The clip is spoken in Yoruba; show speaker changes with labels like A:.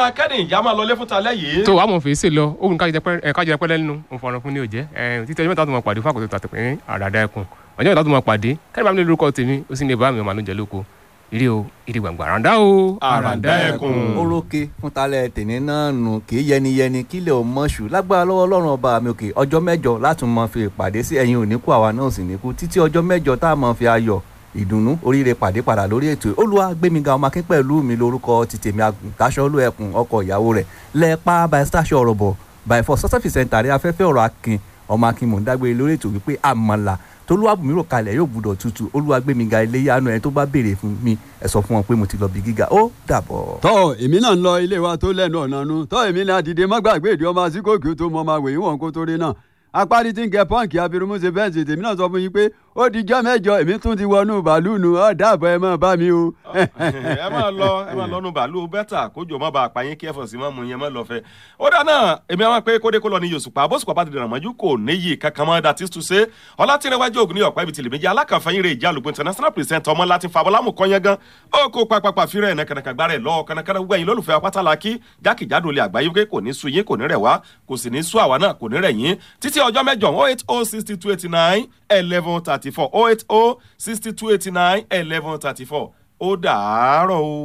A: ọ̀dà kẹ́ni ìjà máa lọlé fún talẹ́ yìí.
B: tó wàá mọ̀ fèsì lọ ogun kájẹ pẹ́ lẹ́nu mo fọ̀rọ̀ fún ní òjẹ́ títí ọjọ́ mẹ́ta tó máa pàdé fún àkótó tàtẹ̀ pé àràdá ẹkùn ọjọ́ mẹ́ta tó máa pàdé kẹ́ni bá mi lè lórúkọ tèmi ó sì ní bá mi ọmọ àlójẹ lóko ire o ire gbàngbà àràdá o
A: Àràǹdá ẹkùn.
C: orókè fún talẹ̀ tèmi náà nù kì í yẹniyẹni kílẹ̀ ò mọ̀ṣù lágbára lọ́wọ́ ọlọ́run ọba mi òkè ọjọ́ mẹ́jọ láti mọ fi ìpàdé sí ẹ̀yin òní kú àwa náà sì ní kú títí ọjọ́ mẹ́jọ tá a mọ fi ayọ̀ ìdùnnú oríire pàdé padà lórí ètò olúwa gbẹmíga ọmọ akín pẹ̀lú mi lórúkọ ti tèmi àgùntàṣọ olú ẹkùn ọkọ ìyàwó rẹ̀ lẹ́ẹ̀pá by stasio ọ̀rọ̀ bọ̀ by for sọ́sẹ́fì sẹ́ńtà rí afẹ́fẹ́ ọ̀rọ̀ akin ọmọ akin mò ń dágbére lórí ètò wípé àmàlà tolúwàbùnmí rò kalẹ̀ yóò gbúdọ̀ tutù olúwa gbẹmíga iléyanu ẹni tó bá béèrè fún mi ẹ sọ fún wọn pé mo ti lọ bí gíga ó dàbọ̀.
D: tọ́ èmi náà ń lọ ilé wa tó lẹ́nu ọ̀nà nu tọ́ èmi náà dìde má gbàgbé ìdí ọmọ àsìkòkì tó mọ ọmọ àwòyí wọn kó tó rí náà apárí tí ń kẹ pọ́ǹkì abirùmú ṣe bẹ́ẹ̀ ṣe tèmi náà sọ fún yín pé ó di jọ́ mẹ́jọ èmi tún ti wọnú bàálù nù ọ́ dàbọ̀ ẹ máa bá mi o.
A: ẹ máa lọ ẹ máa lọ́nu bàálù bẹ́tà kójò má bàa pààyàn kí ẹ̀fọ́ sí máa mú yẹn má lọ fẹ́. ó dáná èmi àwọn pé kódé kó lọ ní yòsùpá bóṣùpá bá ti dìrọ̀ mọ́jú kò níyì kankan mọ́ dàtí tù ṣe ọlátìrẹwájú ògùn ní ọ̀pá ibi tìlẹ̀ méjì alákànfẹ́yìn rẹ̀ ìjà àlùkò international present ọmọ láti fa abọ́lámù kọ́yán gan ó kó papapa fírẹ̀ ẹ̀ nàkànàkà gbára ẹ̀ lọ́wọ́ kànàkànà gbẹ̀yìn lólùfẹ́ apátálàkì jákèjádò lè àgbáyé pé kò ní sú yín kò ní rẹ̀ wá kò sì ní sú àwa náà kò ní rẹ̀ yín títí ọjọ́ mẹ́jọ oh eight oh sixty two eighty nine eleven thirty four oh eight oh sixty two eighty nine eleven thirty four ó dàárọ̀ o.